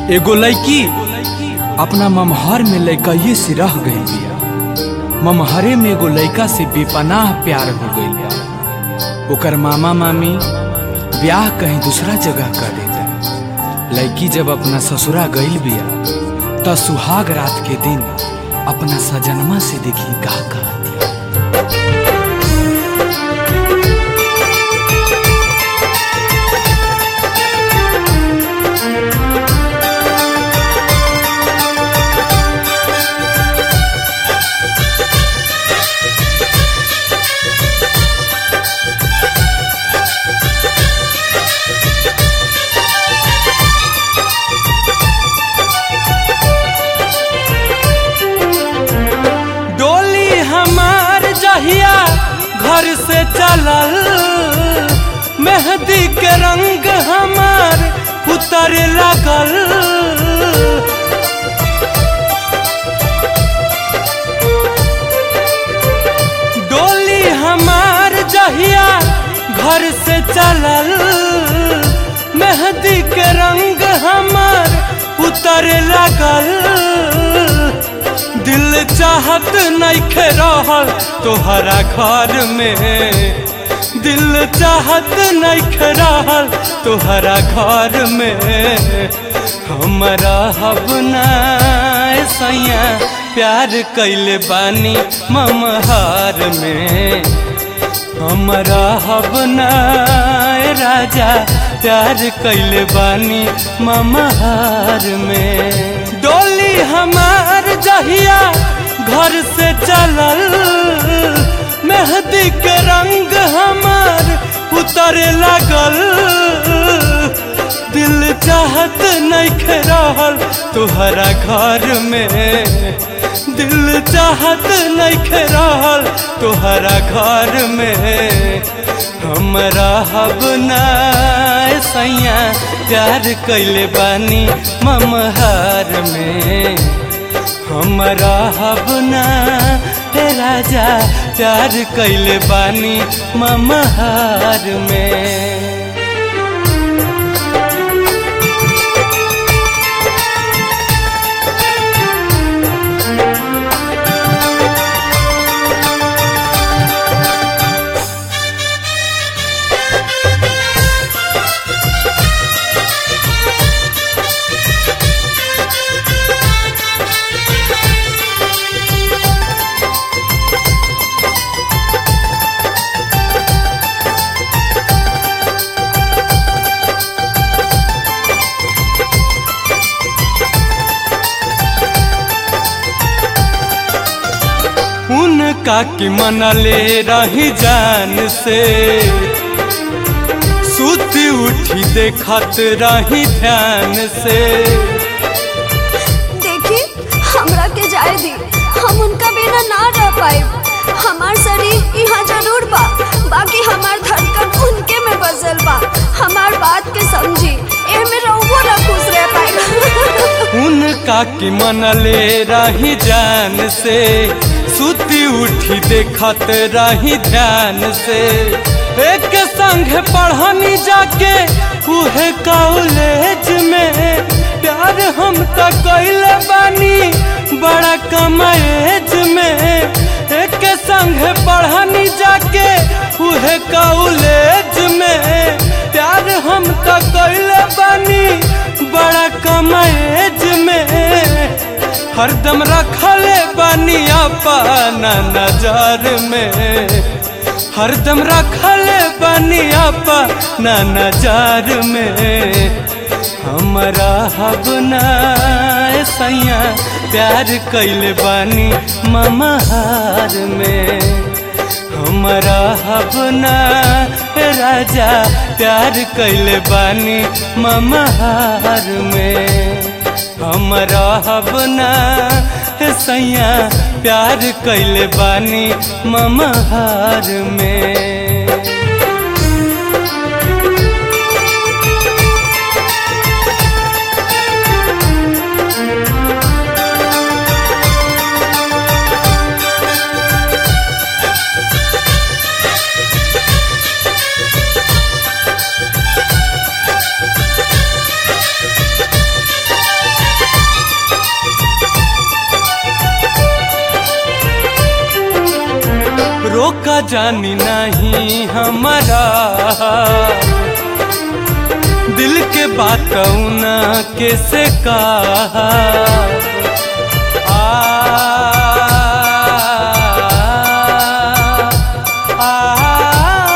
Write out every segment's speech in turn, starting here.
एगो लड़की अपना ममहर में लड़कइये से रह गई बिया ममहरे में एगो लड़का से बेपनाह प्यार हो गई बा ओकर मामा मामी ब्याह कहीं दूसरा जगह कर देता लड़की जब अपना ससुरा गईल बिया त सुहाग रात के दिन अपना सजनमा से देखी का कहती डोली हमार जहिया घर से चलल मेहंदी के रंग हमार उतर लगल डोली हमार जहिया घर से चलल मेहंदी के रंग हमार उतर लगल दिल चाहत नइखे रहल तोहरा घर में दिल चाहत नइखे रहल तोहरा घर में हमरा हब ना सैया प्यार कैले बानी ममहार में हमरा हब ना राजा प्यार कैले बानी ममहार में डोली हमार जहिया घर से चलल मेहंदी के रंग हमार उतरे लगल दिल चाहत नहीं रहल तुहरा घर में दिल चाहत नहीं रहल तुहरा घर में हमरा हब ना सैया प्यार कैले बानी ममहार में हमरा हब ना हे राजा प्यार कैले बानी ममहार में उनका की मनले रही जान से सुती उठी देखत रही ध्यान से देखी हमरा के जाए दी हम उनका बिना ना रह पाए हमार शरीर यहाँ जरूर बा बाकी हमार धड़कन उनके में बसल बा हमार बात के समझी ए में रहुओ ना खुश रह पाए उनका की मनले रही जान से सुती उठी देखत रही ध्यान से एक संग पढ़नी जाके उहे कॉलेज में प्यार हम तो कैले बानी बड़ा कम एज में एक संग पढ़नी जाके उहे कॉलेज में प्यार हम तो कैले बानी बड़ा कम एज में हरदम रखले बानी अपना नजर में हरदम रखले बानी अपना नजर में हमरा हब ना सैया प्यार कैले बानी ममहार में हमरा हब ना राजा प्यार कैले बानी ममहार में हमरा हब ना सैया प्यार कैले बानी ममहार में जानी नहीं हमारा दिल के बात ना कैसे कहा आ, आ,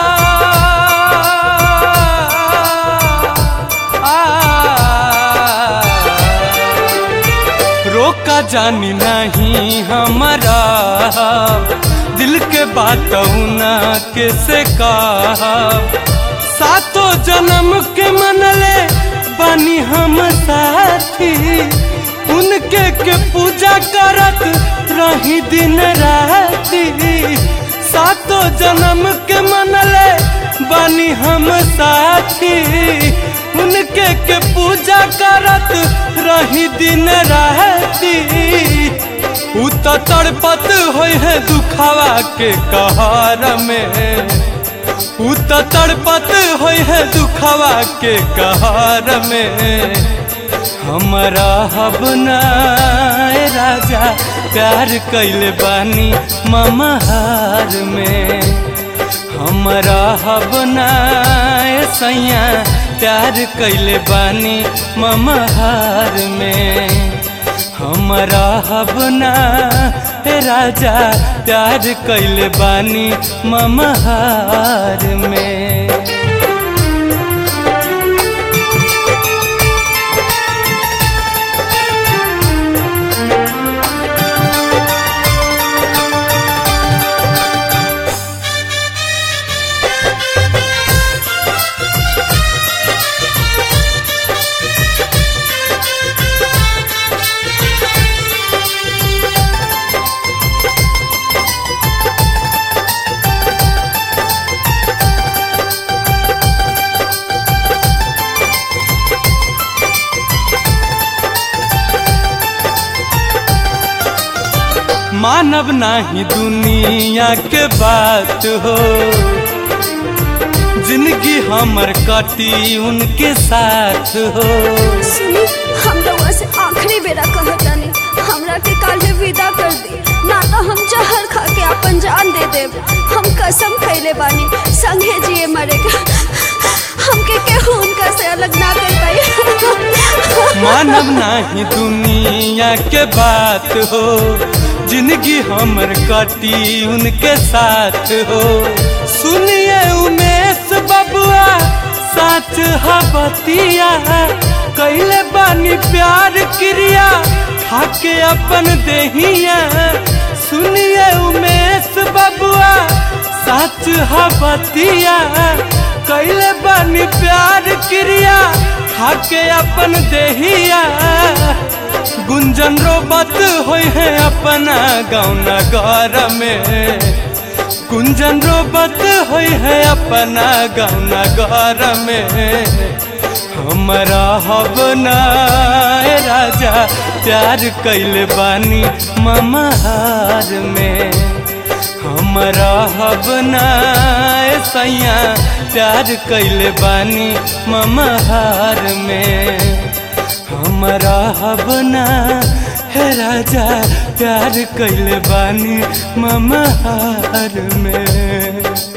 आ, रोका जानी नहीं हमारा दिल के बात ना कैसे कहा सातों जन्म के मनले बनी हम साथी उनके के पूजा करत रही दिन राती सातों जन्म के मनले बनी हम साथी उनके के पूजा करत रही दिन राती उ तो तड़पत होय है दुखावा के कहर में उ तो तड़पत होय है दुखावा के कहर में हमारा हबना राजा प्यार कैले बानी ममहार में हमारा हबना सैया प्यार कैले बानी ममहार में हमारा हबना राजा प्यार कैले बानी ममहार में मानव नाही दुनिया के बात हो जिंदगी हमर कटी उनके साथ हो सुनी हम रउआ से आखिरी बेरा कहतानी हमरा के काल्हे विदा कर दी ना तो हम जहर खा के अपन जान दे देब हम कसम खैले बानी संगे जिए मरे के हमके केहू उनका से अलग ना कर पाई मानव नाही दुनिया के बात हो जिंदगी हमर कटी उनके साथ हो सुनिए उमेश बबुआ साच हबतिया कैले बानी प्यार क्रिया खाके अपन देहिया सुनिए उमेश बबुआ साच हबतिया कैले बानी प्यार क्रिया खाके अपन देहिया गुंजन रोबत होय है अपना गाँव नगर में गुंजन रोबत होय है अपना गाँव नगर में हमारा हबना राजा प्यार कैले बानी ममहार में हमारा हबना सैया प्यार कैले बानी ममहार में हमारा हबना है राजा प्यार कैले बानी ममहार में